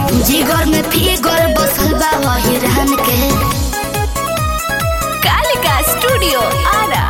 जिगर में फिगर बसल बा वही रहन के कालिका स्टूडियो आरा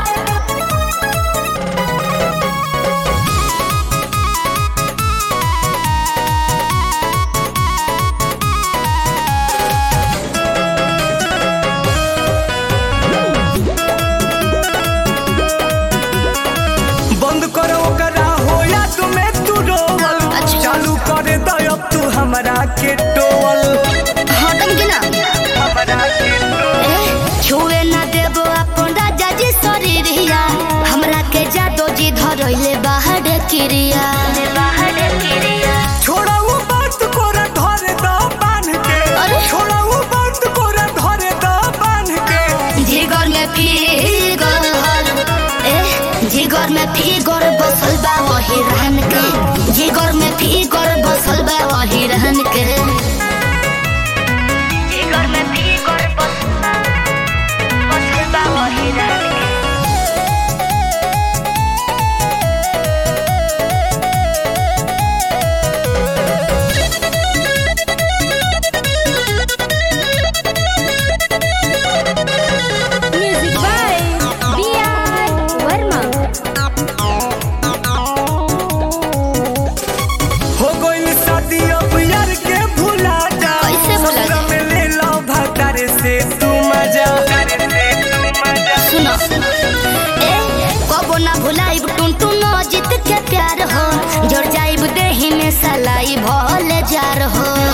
बंद करो ओकरा होया तुम्हें तू रोवल अच्छा। चालू करे दयब तू हमरा के टोवल हटम के ना हमरा के टोवल ए, छुए ना देबो अपन राजा जी शरीरिया हमरा के जादो जी धरैले बाहर क्रिया बाहर क्रिया छोड़ा वो बात कोरा धरे द बांध के अरे। छोड़ा वो बात कोरा धरे द बांध के जिगर में फिगर ए जिगर में फिगर बसल बा वही रहन के जिगर में फिगर बसल बा वही रहन के जिगर में फिगर बसल बसल बा वही रहन के music by B R Verma हो गई शादी अब यार के भुला जा कैसे भुला ससुरा जा? में ले लो भतारे से तू मजा सुनो ए कबो ना भुलाइब टुन टुन जीत के प्यार हो जोड़ जाइब देही में सलाई भले जार हो